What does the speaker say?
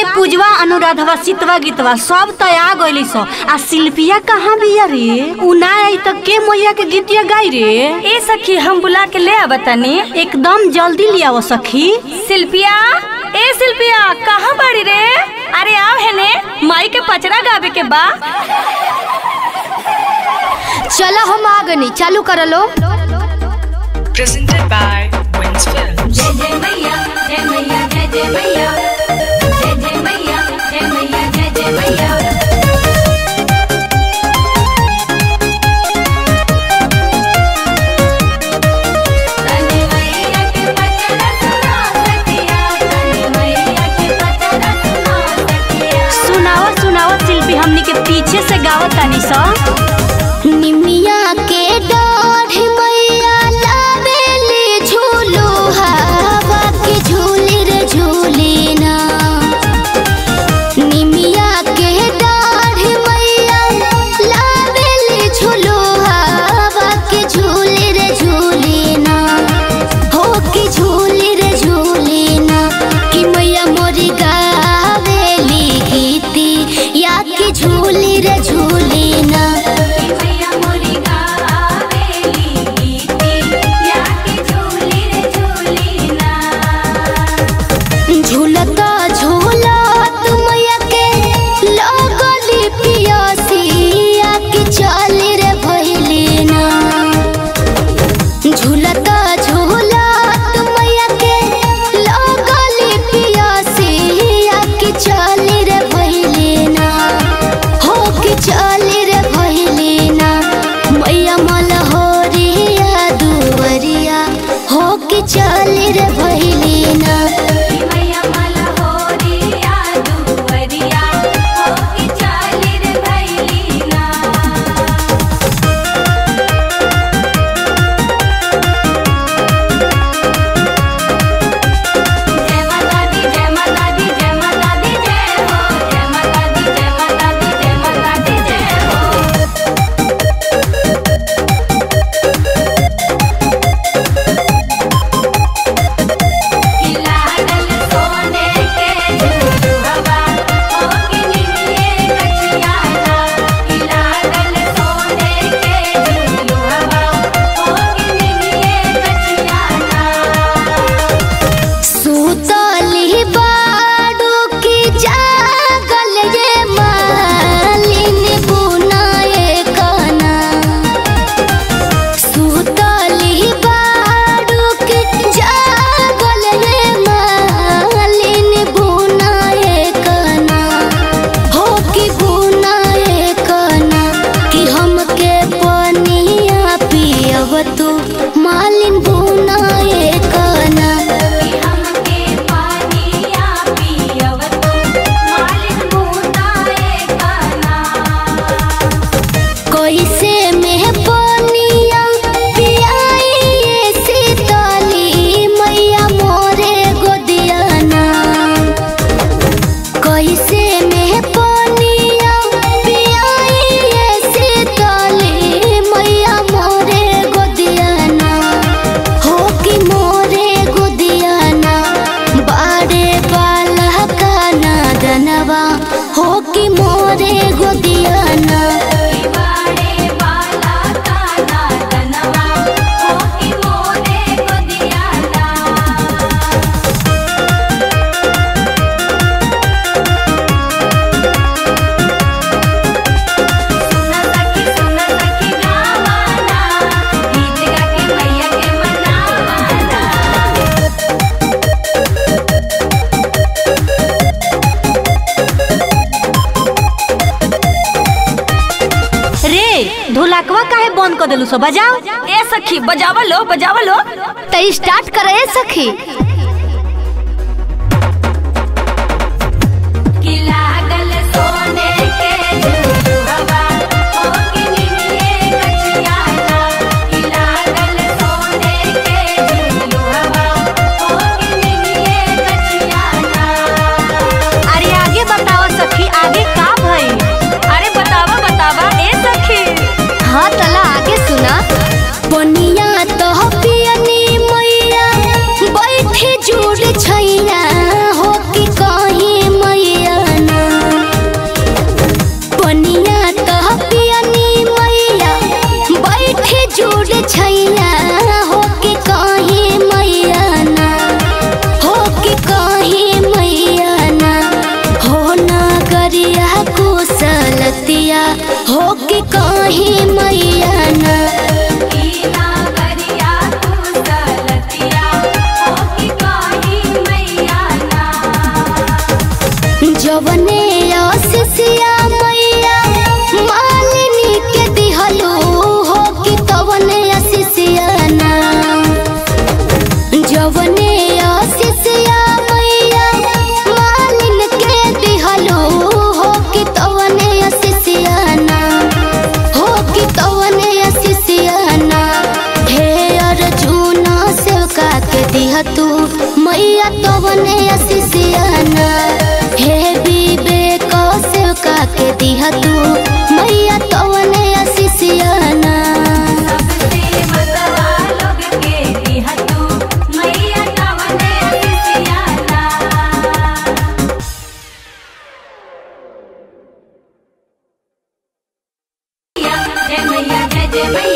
रे पूजवा अनुराधवा सितवा गीतवा सब तो आ गइली सो आ शिल्पिया कहाँ बिया रे उ ना आई त के मैया के गीतिया गाई रे ए सखी हम बुला के ले आवा तनी एकदम जल्दी लियाओ सखी शिल्पिया ए शिल्पिया कहाँ बाड़ी रे अरे आव है ने माई के पचरा गावे के बा चलो हम आ गनी चालू कर लो presented by Wins Films. जय जय मैया जय मैया जय जय मैया जय जय मैया जय मैया जय जय मैया तनी मैया के पचरा सुना सखिया तनी मैया के पचरा सुना सखिया सुनाओ सुनाओ शिल्पी हमनी के पीछे से गावत तानी सा निमिया के डाढ़ मैया लावेली झूलो हवा के झूली रे झूली ना निमिया के डाढ़ मैया लावेली झूलो हवा के झूली रे झूली ना हो के झूली रे झूली ना कि मैया मोरी गावेली गीती या के झूली रे झूली ना मैया मोरी गावेली गीती या के झूली रे झूली ना झूलता झूलत मैया के लगली पियासिया के चली रे भइली ना झूलता झूलत मैया के लगली पियासिया के चली रे भइली ना हो के चली रे भइली ना मैया मलहोरिया दुवरिया हो के चली रे भइली ना मैया मलहोरिया दुवरिया हो के चाली रे भैली ना जय माता दी जय माता दी जय माता दी जय हो जय माता दी जय माता दी जय माता दी जय हो लागल सोने के झुलुआ हो के निमिये कचियाना लागल सोने के झुलुआ हो के निमिये कचियाना सुतली बाडू की जागल ये मालिन बुनाए कना सुतली बाडू की जागल ये मालिन बुनाए कना हो की बुनाए कना कि हमके पनिया पियव तू मालिन बुनाए कना हमके पानिया पियव तू मालिक मुदाए काना कैसे में पनिया पियाई सीतली मैया मोरे गोदियाना कैसे में पनिया पियाई सीतली मैया मोरे गोदियाना हो कि मोरे गोदियाना बाड़े बाला काना दनवा हो कि मोरे गोदियाना बाड़े बाला काना दनवा हो कि मोरे गोदियाना सुना सखी सुना सखी गावाना गीत गा के मैया के मनावाना रे ढोलकवा काहे बंद कर देलू सो बजाओ ए सखी बजावा लो बजावा लो तो स्टार्ट करे सखी कि लागल सोने के झुलुआ हो के निमिये कचियाना कि लागल सोने के झुलुआ हो के निमिये कचियाना अरे आगे बताओ सखी आगे का भई अरे बतावा बतावा ए सखी हाँ तला आगे सुना पनिया तो पियनी मैया बैठे दिह तू मैया तवने असिसियाना हे विवेक सेवका के दिह तू मैया तवने असिसियाना सबसे मतवा लोग के दिहा तू मैया तवने असिसियाना जय मैया जय जय मैया